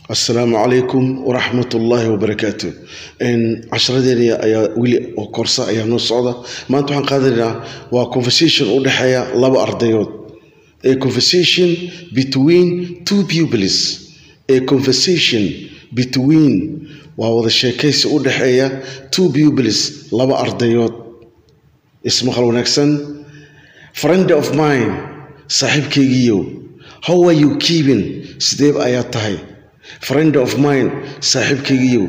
asalaamu calaykum waraxmat ullaahi wabarakaatu casharadeena ayaa weli oo korsa ayaa noo socda maanta waxaan qaadanaynaa waa conversation u dhexeeya laba ardayood a conversation between two pupils a conversation between waa wada sheekaysi u dhexeeya two pupils laba ardayood ismaqal wanaagsan friend of mine saaxiibkaygiiyo how are you keeping sideeb ayaa tahay friend of mine saaxiibkaygiiyo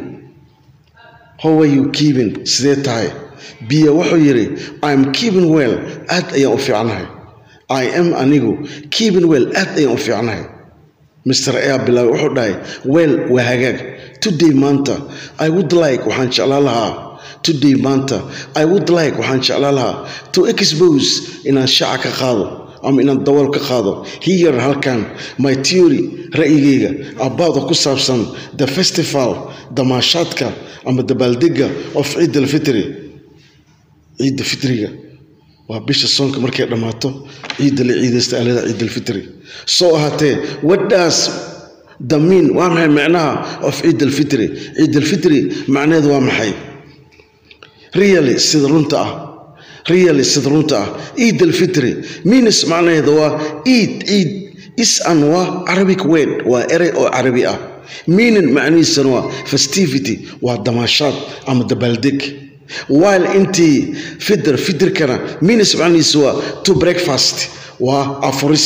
how are you keeping sidee tahay biya wuxuu yidhi im keeping well aad ayaan u fiicnahay i am anigu keeping well aad ayaan u fiicnahay mr air bilaabay wuxuu dhahay well waa hagaag today maanta i would like waxaan jeclaan lahaa today maanta i would like waxaan jeclaan lahaa to expose inaan shaca ka qaado ama inaan dabool ka qaado hiyar halkan my theory ra'yigayga abaada ku saabsan the festival damaashaadka ama dabaaldega of ciid alfitri ciidda fitriga waa bisha soonka markay dhammaato ciidda la ciidaysta alada ciid alfitri soo ahaatee wadhaas damiin waa maxay macnaha of ciid alfitri ciid alfitri macnaheedu waa maxay really sida runta ah really sida runta ah ciid alfitri minis macnaheedu waa ciid ciid is-an waa arabic word waa erey oo carabi ah meaning macnihiisana waa festivity waa damaashaad ama dabaaldeg while intii fitr fitrkana minis macnihiisa waa to breakfast waa afuris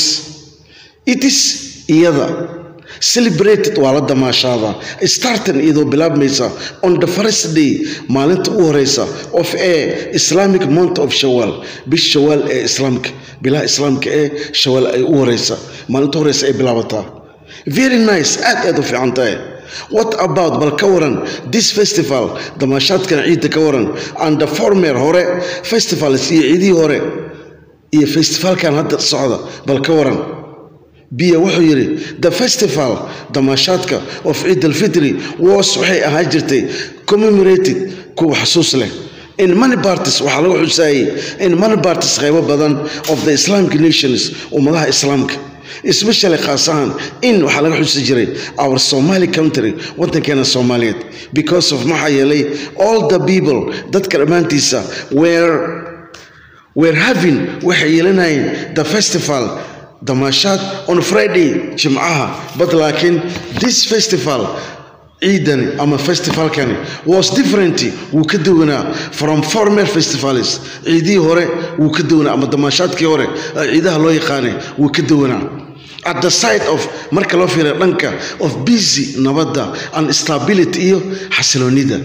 it is iyada celebrated waa la damaashaada startan iyadoo bilaabmaysa on the first day maalinta u horeysa of a islamic month of shawaal bish shawaal ee islaamka bilaha islaamka ee shawaal ay u horeysa maalinta horeysa ay bilaabataa very nice aad aad u fiican tahay what about bal ka waran this festival damaashaadkan ciidda ka waran and the former hore festivals iyo ciidihii hore iyo festivalkan hadda socda bal ka waran biya wuxuu yidhi the festival damaashaadka of ciid alfitri was waxay ahaan jirtay commemorated kuwa xasuus leh in many parties waxaa lagu xusaayey in many parties qaybo badan of the islamic nations ummadaha islaamka especially khaas ahaan in waxaa laga xusi jiray our somali country waddankeena soomaaliyeed because of maxaa yeelay all the people dadka dhammaantiisa were were having waxay yeelanayeen the festival damaashaad on friday jimcaha but laakiin this festival ciidani ama festivalkani was different wuu ka duwanaa from former festivals ciidihii hore wuu ka duwanaa ama damaashaadkii hore ciidaha loo yaqaanay wuu ka duwanaa at the side of marka loo fiiriya dhanka of busy nabadda and stability iyo xasiloonida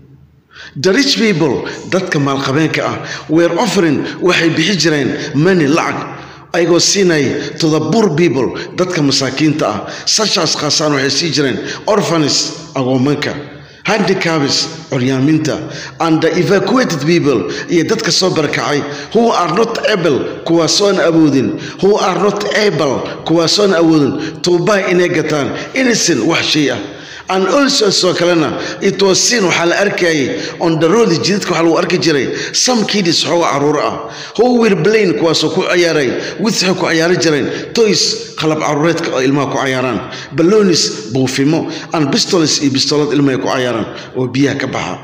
the rich people dadka maalqabeenka ah were offering waxay bixi jireen money lacag ayagoo siinay to the poor people dadka masaakiinta ah sashaas khaasaan waxay sii jireen orphanis agoomanka handicabs curyaaminta and the evacuated people iyo dadka soo barakacay who are not able kuwaasoon awoodin who are not able kuwaasoon awoodin to buy inay gataan innocent wax shay ah and also soo kalena it was seen waxaa la arkayay on the road jidadka waxaa lagu arki jiray some kidis xooga caruur ah who were playing kuwaasoo ku ciyaaray with waxay ku ciyaari jireen toys qalab caruureedka oo ilmaha ku cayaaraan ballonis buufimo and pistols iyo bistolad ilmaha ku cayaaraan oo biyaha ka baxa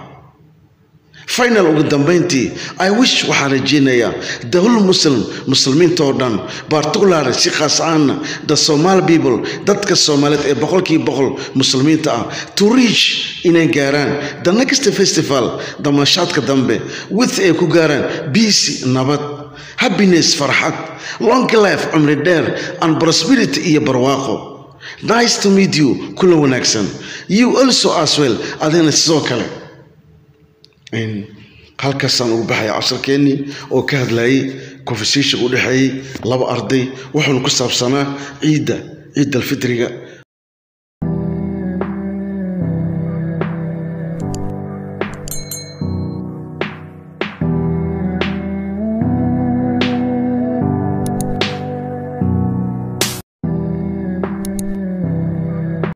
final ugu dambayntii i wish waxaan rajeynayaa the whole muslim muslimiinta oo dhan particularly si khaas ahaana the somal people dadka soomaaliyeed ee boqolkiiba boqol muslimiinta ah to reach inay gaaraan the next festival damaashaadka dambe with ay ku gaaraan biisi nabad happiness farxad long life cumri dheer and prosperity iyo barwaaqo nice to meet you kula wanaagsan you also as well adina sidoo kale halkaasaan ugu baxaya casharkeennii oo ka hadlayay conversation u dhexeeyey laba arday wuxuuna ku saabsanaa ciidda ciidda alfitriga